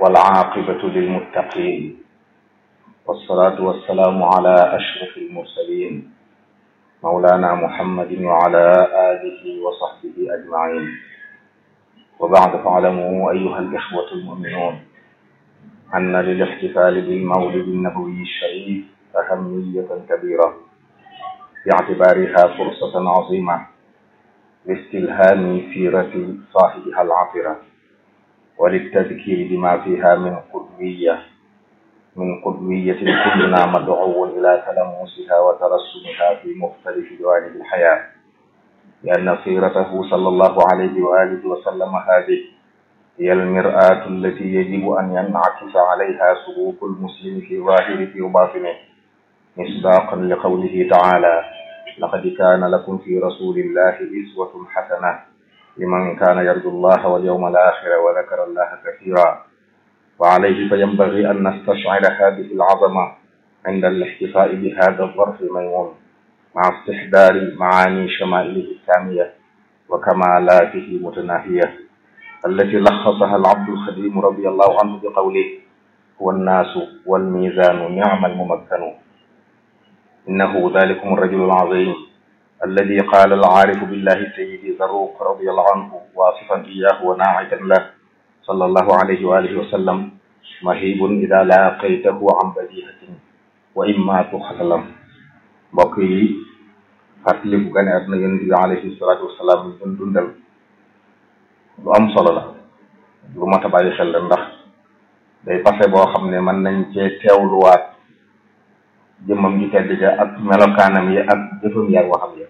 والعاقبة للمتقين والصلاة والسلام على أشرف المرسلين مولانا محمد وعلى آله وصحبه أجمعين وبعد فاعلموا أيها الإخوة المؤمنون أن للاحتفال بالمولد النبوي الشريف أهمية كبيرة باعتبارها فرصة عظيمة لاستلهام سيرة صاحبها العطرة وللتذكير بما فيها من قدوية من قدوية كلنا مدعو إلى تلمسها وترسمها في مختلف جوانب الحياة لأن سيرته صلى الله عليه وآله وسلم هذه هي المرآة التي يجب أن ينعكس عليها سلوك المسلم في ظاهره وباطنه مصداقا لقوله تعالى لقد كان لكم في رسول الله أسوة حسنة لمن كان يرجو الله واليوم الآخر وذكر الله كثيرا وعليه فينبغي أن نستشعر هذه العظمة عند الاحتفاء بهذا الظرف الميمون مع استحضار معاني شمائله السامية وكمالاته متناهية التي لخصها العبد الخديم رضي الله عنه بقوله هو الناس والميزان نعم الممكن إنه ذلكم الرجل العظيم الذي قال العارف بالله سيدي ذروق رضي الله عنه واصفا إياه وناعتا له صلى الله عليه وآله وسلم مهيب إذا لاقيته عن بديهة وإما تخلم mbokk yi fàttali bu gane àdduna yonent bi alayhi salaatu wasalaam ñu dundal lu am solo la lu mat a bàyyi xel la ndax day passé boo xam ne mën nañ cee teewluwaat jëmmam ji tedd ja ak melokaanam yi ak jëfam yi ak waxam ya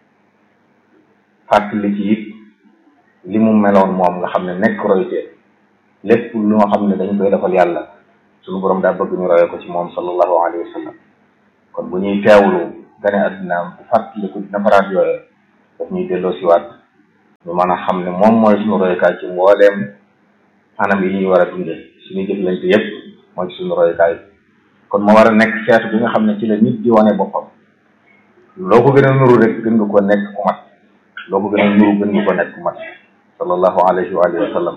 fàttali ci it li mu meloon moom nga xam ne nekk roytee lépp lu nga xam ne dañ koy defal yàlla suñu borom daa bëgg ñu roye ko ci moom sallallahu alayhi wa sallam kon bu ñuy teewlu gane àddinaam bu fàttaliku nafaraat yooyu daf ñuy delloo siwaat ñu mën a xam ne moom mooy suñu royukaay ci mbooleem anam yi ñuy war a dundee suñu jëflante yépp mooy suñu royukaay kon moo war a nekk seetu bi nga xam ne ci la nit di wane boppam loo ko gën a nuru rek gën nga ko nekk ku mat loo ko gën a nuru gën nga ko nekk ku mat sallallahu alayhi wa alihi wa sallam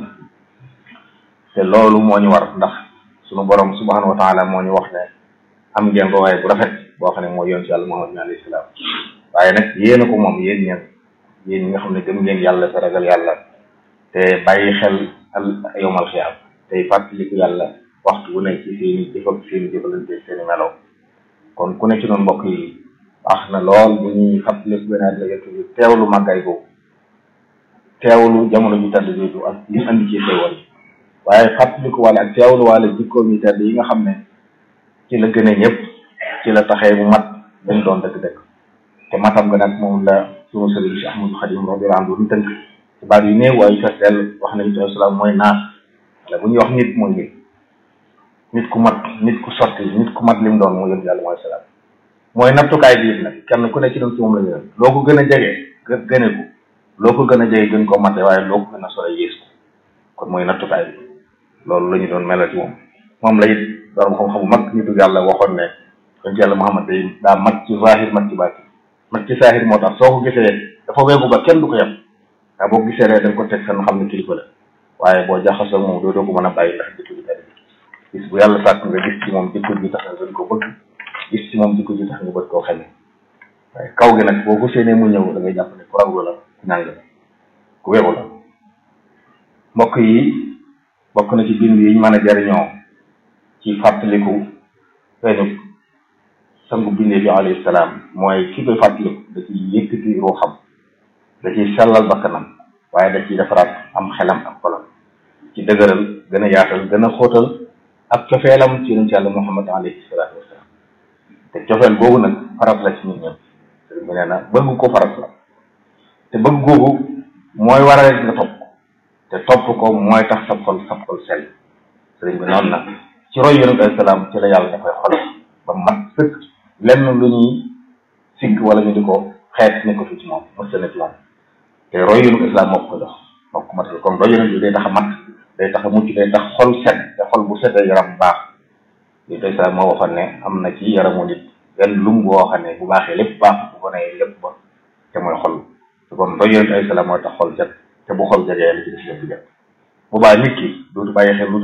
te loolu moo ñu war ndax suñu borom subhanahu wa taala moo ñu wax ne am ngeen ko waaye bu rafet boo xam ne mooy yoon ci yàlla Muhammad bi alayhi salaam waaye nag yéen a ko moom yéen ñeen yéen ñi nga xam ne gëm ngeen yàlla te ragal yàlla te bàyyi xel al yowmal xiyaam tey fàttaliku yàlla waxtu bu nekk ci seeni jëf ak seeni jëfalante seeni melaw kon ku ne ci noonu mbokk yi baax na lool bu ñuy fàttaliku benn at la bi teewlu màggaay boobu teewlu jamono ju tedd jooju ak li mu andi ci xéewal waaye fàttaliku wala ak teewlu wala jikkoom yi tedd yi nga xam ne ci la gën a ñëpp ci la taxee mu mat dañ doon dëgg-dëgg te matam nga nag moom la sunu sëriñ si Ahmadu Xadim radiyallahu anhu ñu tënk ci baat yu néew waaye fees dell wax nañu sallallahu salaam mooy naas wala bu ñuy wax nit mooy nit nit ku mat nit ku sotti nit ku mat li mu doon mooy yëpp yàlla mooy salaam mooy nattukaay biir nag kenn ku ne ci doon ci moom la ñu loo ko gën a jege gë gëne ko loo ko gën a jege gën ko mate waaye loo ko gën a sore yées ko kon mooy nattukaay bi loolu la ñu doon melal ci moom moom la it borom xam-xam bu mag nitu yàlla waxoon ne yonent yàlla Muhammad day daa mat ci zahir mat ci baati mat ci zahir moo tax soo ko gisee dafa weegu ba kenn du ko yem waaye boo gisee rek da nga ko teg fenn xam ne kilifa la waaye boo jaxasoo moom doo doo ko mën a bàyyi ndax jikko ji tedd gis bu yàlla sàkk nga gis ci moom jikko ji tax nga gën ko bëgg gis ci moom jikko ji tax nga bëgg koo xamee waaye kaw gi nag boo ko séenee mu ñëw da ngay jàpp ne ku raglu la ku ñàng la ku weegu la mbokk yi bokk na ci bind yi ñu mën a jariñoo ci fàttaliku feeñu sangu bindee bi alayhi salaam mooy ki koy fàttaliku da ciy yëkkati ruuxam da ciy sellal bakkanam waaye da ciy defaraat am xelam ak xolam ci dëgëral gën a yaatal gën a xóotal ak cofeelam ci yonent yàlla Muhammad alayhi salaatu wasalaam te cofeel googu nag farat la ci nit ñëpp sëriñ bi nee na bëgg ko farat la te bëgg googu mooy waral nga topp ko te topp ko mooy tax sab xol sab xol sell sëriñ bi noonu nag ci roy yonent alayhi salaam ci la yàlla dafay xol ba mat sëkk lenn lu ñuy sigg wala ñu di ko xeet ne ko fi ci moom mos ne ci moom te roy yonent islam moo ko jox moo ko matal kon roy yonent bi day tax a mat day tax a mucc day tax xol set te xol bu setee yaram baax li tey sax moo waxoon ne am na ci yaramu nit benn lum boo xam ne bu baaxee lépp baax bu ko nee lépp ba te mooy xol te kon roy yonent ay salaam mooy tax xol set te bu xol jegee li ci des lépp jot bu baax nit ki dootu bàyyi xel lu dul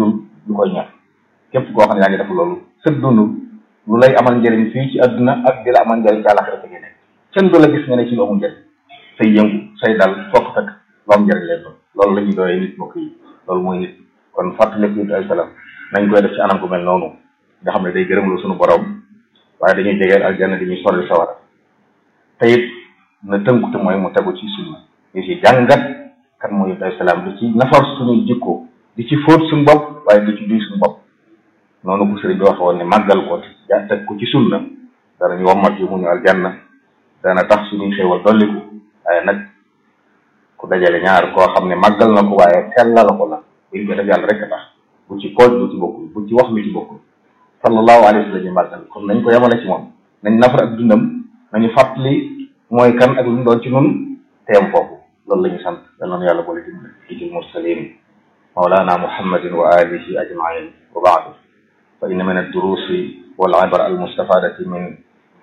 du koy ñor képp koo xam ne yaa ngi def loolu sëg dund lu lay amal njëriñ fii ci àdduna ak di la amal njëriñ ci àllaxira fi nekk kenn du la gis nga ne ci lu amul njëriñ say yëngu say dal fokk fekk lu am njëriñ leen doon loolu la ñuy doyee nit mbokk yi loolu mooy nit kon fàttaliku it ay salaam nañ koy def ci anam gu mel noonu nga xam ne day gërëm lu suñu borom waaye dañuy jegeel aljanna di ñuy sori sawara te it na tënku te mooy mu tegu ci sunna ñu ci jàngat kan mooy ay salaam di ci nafar suñuy jikko di ci fóot suñu bopp waaye di ci duy suñu bopp noonu ko sëriñ bi wax woon ne màggal ko ja teg ko ci sunna dana ñu wommat yu mu ñu aljanna dana tax suñuy xéewal dolliku waaye nag ku dajale ñaar koo xam ne màggal na ko waaye sellal ko la buñ ko def yàlla rek a tax bu ci pooj lu ci bokkul bu ci wax lu ci bokkul sallallahu alayhi wa sallam ñu màggal kon nañ ko yemale ci moom nañ nafar ak dundam nañu fàttali mooy kan ak lu mu doon ci nun teem foofu loolu la ñu sant yal na yàlla boole dimbali itil mursalin mawlana muhammadin wa alihi ajmain wa baadu fa inna min ad-durusi wal ibra al mustafadati min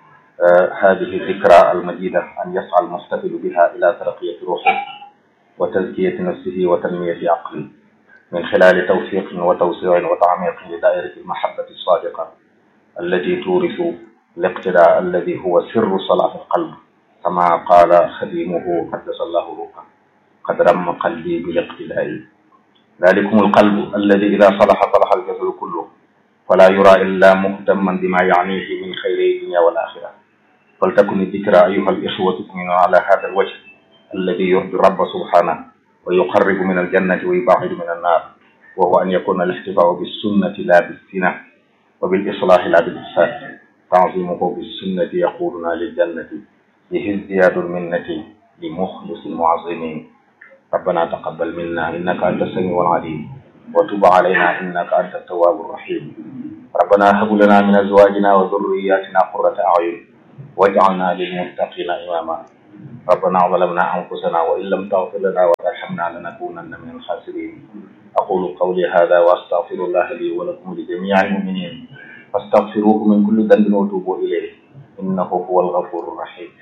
هذه الذكرى المجيدة أن يسعى المستفيد بها إلى ترقية روحه وتزكية نفسه وتنمية عقله من خلال توفيق وتوسيع وتعميق لدائرة المحبة الصادقة التي تورث الاقتداء الذي هو سر صلاح القلب كما قال خديمه قدس الله روحه قد رم قلبي بالاقتداء ذلكم القلب الذي إذا صلح صلح الجسد كله فلا يرى إلا مهتما بما يعنيه من خير الدنيا والآخرة فلتكن الذكرى أيها الإخوة تؤمنون على هذا الوجه الذي يرضي الرب سبحانه ويقرب من الجنة ويبعد من النار وهو أن يكون الاحتفاء بالسنة لا بالزنا وبالإصلاح لا بالإفساد تعظيمه بالسنة يقودنا للجنة به ازدياد المنة لمخلص معظم ربنا تقبل منا إنك أنت السميع العليم وتب علينا إنك أنت التواب الرحيم ربنا هب لنا من أزواجنا وذرياتنا قرة أعين واجعلنا للمتقين إماما ربنا ظلمنا أنفسنا وإن لم تغفر لنا وترحمنا لنكونن من الخاسرين أقول قولي هذا وأستغفر الله لي ولكم لجميع المؤمنين فاستغفروه من كل ذنب وتوبوا إليه إنه هو الغفور الرحيم